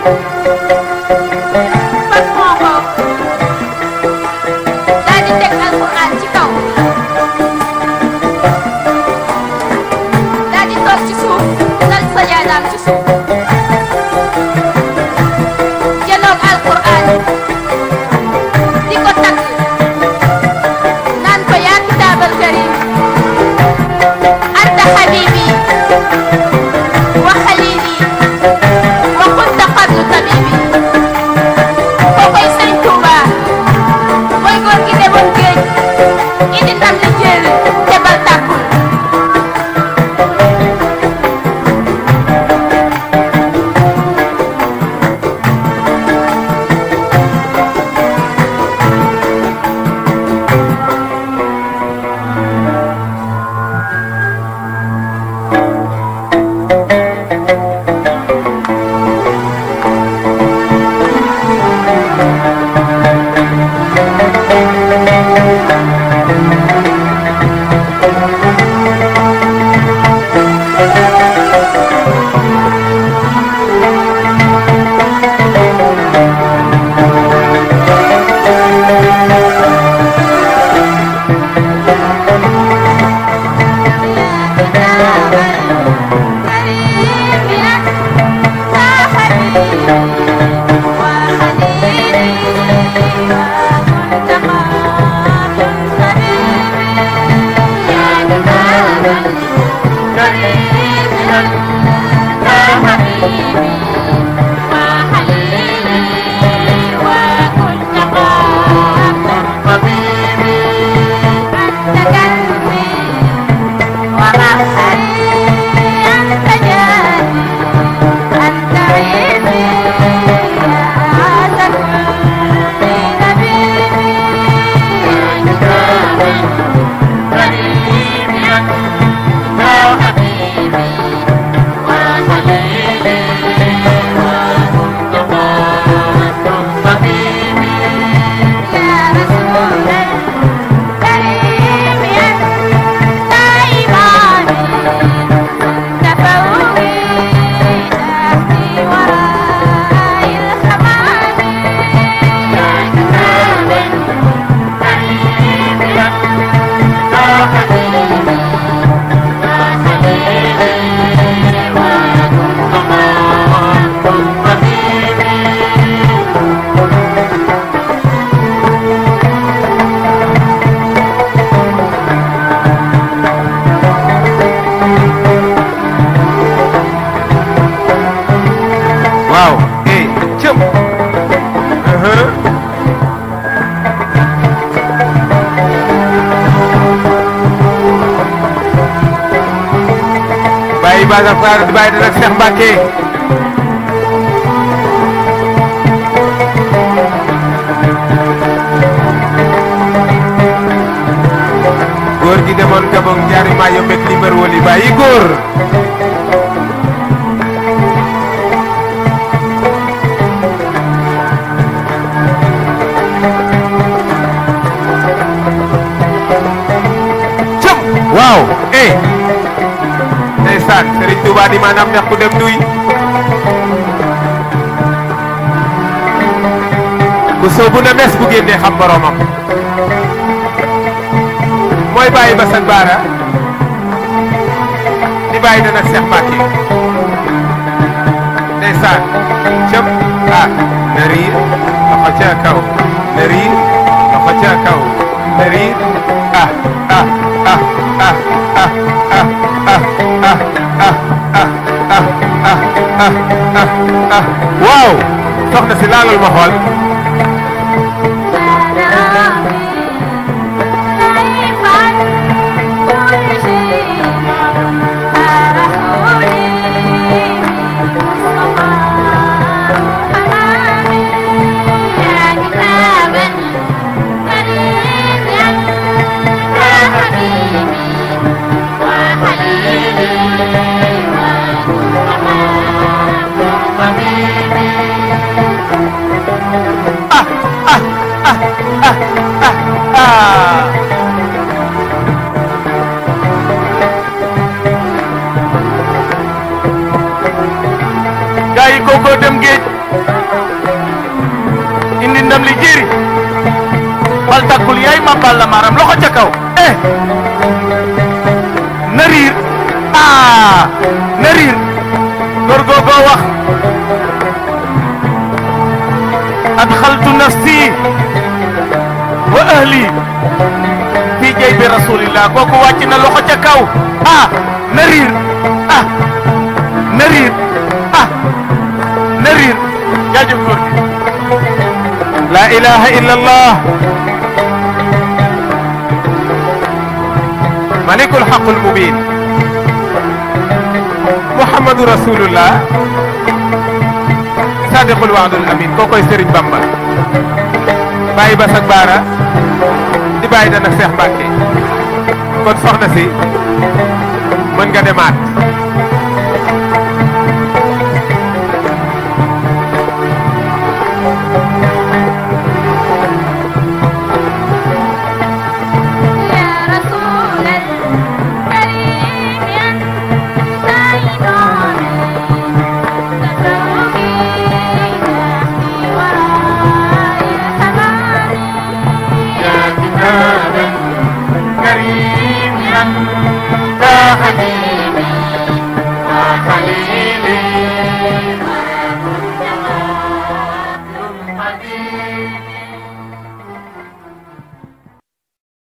fas moo ko daal di teg alxuraan ci kaw daal di toog ci suuf dal sajaadaam ci suuf jëloog alxuraan di ko tagg naan ko yaa kitaabal karim anta habibi wa xalili wa kunta qablu tabibi kookoy sëñ Tuuba mooy góor gi demoon géej indi ndam li jël te bal tàkkul waaw eh cëm uhum. bàyyi Baga Faar di bàyyi dana Seex Mbàkke góor gi demoon Gabon ñaari maa yombeek limbar woli bàyyi góor cëm waaw eh ndeysaan Serigne Touba di maanaam neex ku dem duy ku soobu na mes bu génnee xam boromam mooy bàyyi Basan Baara di bàyyi na nag Seex Mbàkke ndeysaan cëm ah na riir loxo ca kaw na riir loxo ca kaw na riir ah ah ah ah ah ah ah ah ah ah ah ah ah ah waaw soxna si laalal ma xool ah gaa yi kookoo dem géej Balla Maram loxo ca kaw eh na riir ah na riir góor googoo wax adxaltu nafsi wa ahli fi jaybi rasulillah kooku wàcc na loxo ca kaw ah na riir ah na riir ah na riir jaajëf góor gi la ilaha illa allah malikul xaqul mubin muhammadu rasulullah sadiqul waadul amin kookoy Serigne Bamba bàyyi ba sag baara di bàyyi dana Seex Mbàkke kon soxna si mën nga demaat يا رسول الكريم أنت إمامي تسوقي نحمي وراء الحمام يا كتابا كريما يا حبيبي وخليلي قديم